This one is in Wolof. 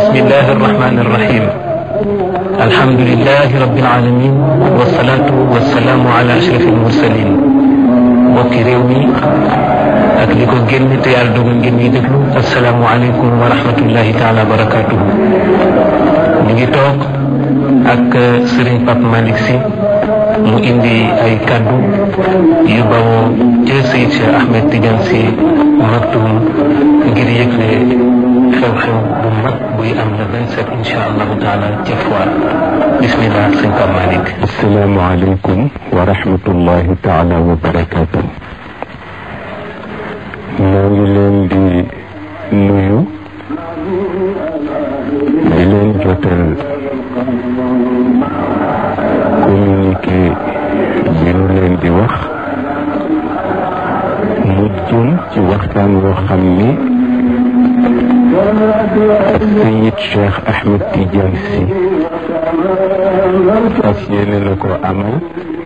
بسم الله الرحمن الرحيم الحمد لله رب العالمين والصلاة والسلام على أشرف المرسلين mbokki réew mi ak li ko génn te yàlla dogal ngeen ñuy déglu asalaamualeykum wa rahmatullahi taala wa barakatuhu ñu ngi toog ak Serigne Pape Malick Sy mu indi ay kaddu yu bawoo ca Seydi Cheikh Ahmed Tidiane Sy Maktoum ngir yëgle xew-xew bu mag buy am le 27 incha allahu taala ca Foire bismillah sëñ Pape Malick. asalaamaaleykum wa rahmatullahi taala wa barakaatu. ñoo ngi leen di nuyu di leen jotal communiqué bi nu leen di wax mu jëm ci waxtaan woo xam ni Sayid Cheikh Ahmed Tidiane Sy fas yéene na ko amal